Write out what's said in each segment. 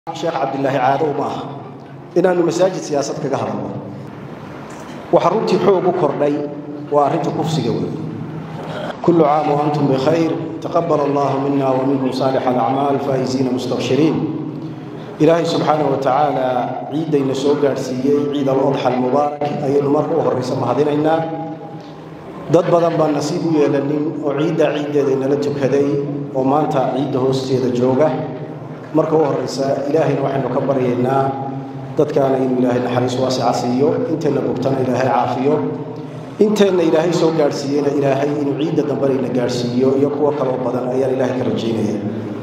sheekh cabdilaahi caado uma aha inaannu masaajid siyaasad kaga hadalno waxa runtii xoog u kordhay waa arrinta kufsiga weeye kullu caam wa antum bikhayr taqabal allahu mina wa minkum saalix alacmaal faa'isiina mustabshiriin ilaahay subxaana wa tacaala ciiddayna soo gaadhsiiyey ciid alodxa almubaarak ayaynu marka u horraysa mahadinaynaa dad badan baan nasiib u yeelanin oo ciiddaa ciiddeeda inala tukaday oo maanta ciidda hoosteeda jooga marka u horraysa ilaahayna waxaynu ka baryaynaa dadkaana inuu ilaahay naxariis waasica siiyo intayna bogtana ilaahay caafiyo inteenna ilaahay soo gaadhsiiyeyna ilaahay inuu ciidda dambanayna gaadhsiiyo iyo kuwo kaloo badan ayaan ilaahay ka rajaynaya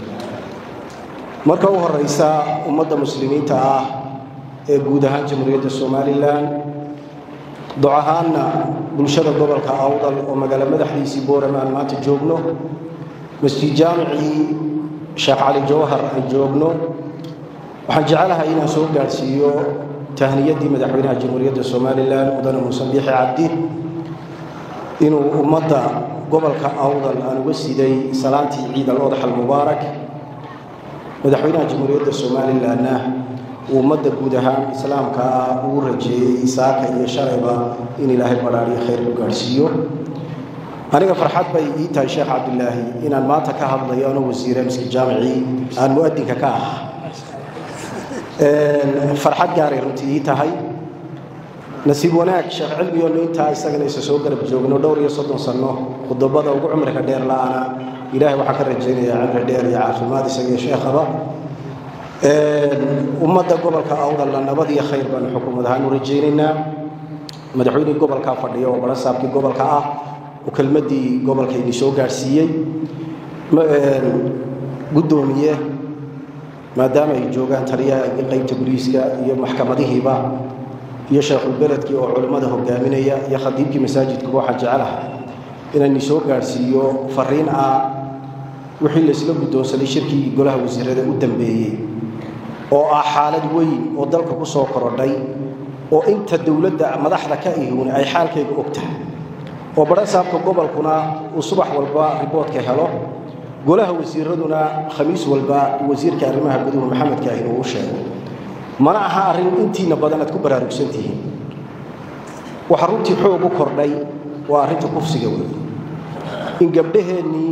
marka u horraysa ummadda muslimiinta ah ee guud ahaan jamhuuriyadda somalilan doc ahaanna bulshada gobolka awdal oo magaalo madaxdiisii booram aan maanta joogno masjid jaamicii sheekh cali jawhar aan joogno waxaan jecelahay inaan soo gaadhsiiyo tahniyaddii madaxweynaha jamhuuriyadda somalilan mudane muuse biixi cabdi inuu ummadda gobolka awdal aan uga siday salaantii ciid al-odax almubaarak madaxweynaha jamhuuriyadda somalilanna uu ummadda guud ahaan islaamka ah uu rajeeyey saaka iyo shalayba in ilaahay badhaariyo khayr ku gaadhsiiyo aniga farxad bay ii tahay sheekh cabdilaahi inaan maanta ka hadlayo ano wasiire miski jaamicii aan mu'adinka ka ah farxad gaaray runtii ii tahay nasiib wanaag sheekh cilmigoonu intaa isagana isa soo garab joogno dhowr iyo soddon sanno khudabada ugu cumriga dheer la'ana ilaahay waxaan ka rajaynayaa cimri dheer iyo caafimaad isaga iyo sheekhaba ummadda gobolka awdalna nabad iyo khayr baanu xukuumad ahaan u rajaynaynaa madaxweynihii gobolkaa fadhiya oo barasaabkii gobolka ah oo kelmaddii gobolkaydii soo gaadhsiiyey guddoomiye maadaama ay joogaan taliyaha qaybta boliiska iyo maxkamadihiiba iyo sheekhulbeledkii oo culimmada hogaaminaya iyo khadiibkii masaajidkuba waxaan jecelaha inaan soo gaadhsiiyo fariin ah wixii laysla guddoonsaday shirkii golaha wasiirada u dambeeyey oo ah xaalad weyn oo dalka ku soo korodhay oo inta dowladda madaxda ka ihun ay xaalkayga og tahay oo barasaabka gobolkuna uu subax walba riboodka helo golaha wasiiraduna khamiis walba wasiirka arrimaha guduhu maxamed kaahin uu u sheego mana aha arrin intiina badan aad ku baraarugsan tihiin waxa runtii xoog u kordhay waa arrinta kufsiga weeye in gabdhaheennii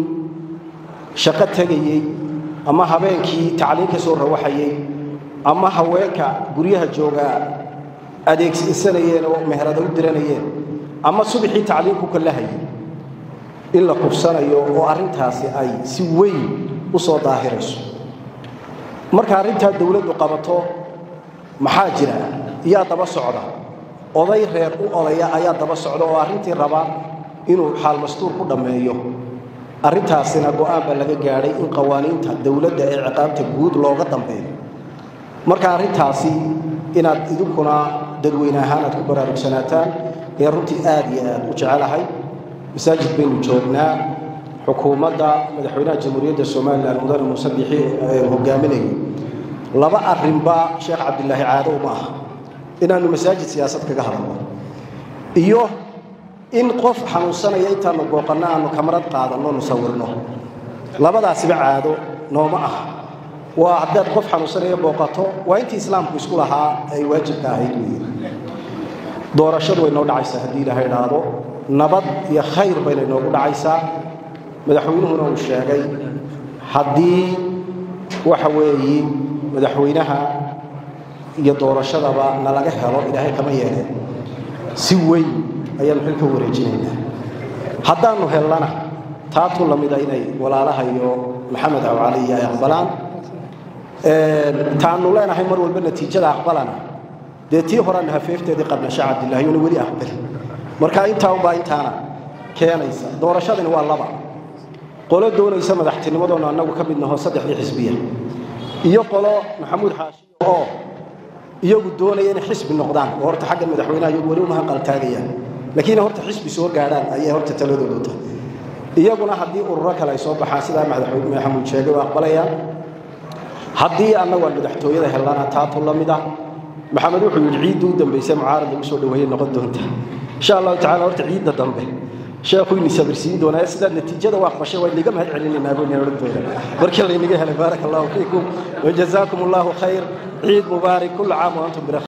shaqo tegayey ama habeenkii tacliin ka soo rawaxayey ama haweenka guryaha joogaa adeegsanayeen oo meherada u diranayeen ama subaxii tacliin ku kallahayay in la kufsanayo oo arrintaasi ay si weyn u soo daahirayso marka arrintaa dowladdu qabato maxaa jira yaa daba socda oday reer u odaya ayaa daba socda oo arrintii raba inuu xaal mastuur ku dhammeeyo arrintaasina go'aan baa laga gaadhay in qawaaniinta dowladda ee ciqaabta guud looga dambeeyo marka arrintaasi inaad idinkuna dadweyne ahaan aad ku baraarugsanaataan ee runtii aad iyo aad u jecelahay masaajid baynu joognaa xukuumadda madaxweynaha jamhuuriyadda somalilan mudane muuse bixi hogaaminayo laba arrinba sheekh cabdilaahi caado uma aha inaannu masaajid siyaasad kaga hadalno iyo in qof xanuunsanaya intaannu booqanno aannu kamarad qaadanno nu sawirno labadaasiba caado nooma aha waa haddaad qof xanuunsanaya booqato waa intii islaamku isku lahaa ay waajibka ahayd weeye doorashadu way noo dhacaysaa haddii ilaahay idhaahdo nabad iyo khayr bayna inoogu dhacaysaa madaxweynuhuna uu sheegay haddii waxa weeye madaxweynaha iyo doorashadaba nalaga helo ilaahay kama yeeleen si weyn ayaannu xil ka wareejinaynaa haddaannu hellana taatu la mida inay walaalaha iyo maxamed awcali iyo ay aqbalaan taannu leenahay mar walba natiijada aqbalana dee tii horaanna hafeefteedii qabna sheekh cabdillahi una weli aqbali marka intaa unbaa intaana keenaysa doorashadani waa laba qolo doonaysa madaxtinimadoona annagu ka mid naho saddexdii xisbiya iyo qolo maxamuud xaashiyo oo iyagu doonaya inay xisbi noqdaan oo horta xagga madaxweynaha iyagu weli uma qaltaagayaan laakiin horta xisbi soo gaadhaan ayay horta taladoodu tahay iyaguna haddii ururo kale ay soo baxaan sidaa madaxweyne maxamuud sheegay waa aqbalayaan haddii annagu aan madaxtooyada hellana taatu la mid ah maxamed wuxuu yidhi ciidda u dambaysa mucaarad lagu soo dhaweeyey noqon doonta insha allahu tacala horta ciidda dambe sheekhu ini sabirsiin doonaa sidaa natiijada waa aqbashay waa inaga mahad celinaynaa buu inaan odhan doonaa markii laynaga helay baaraka allahu fiikum wajazaakum allahu khayr ciid mubaarak kulla caam wa antum bira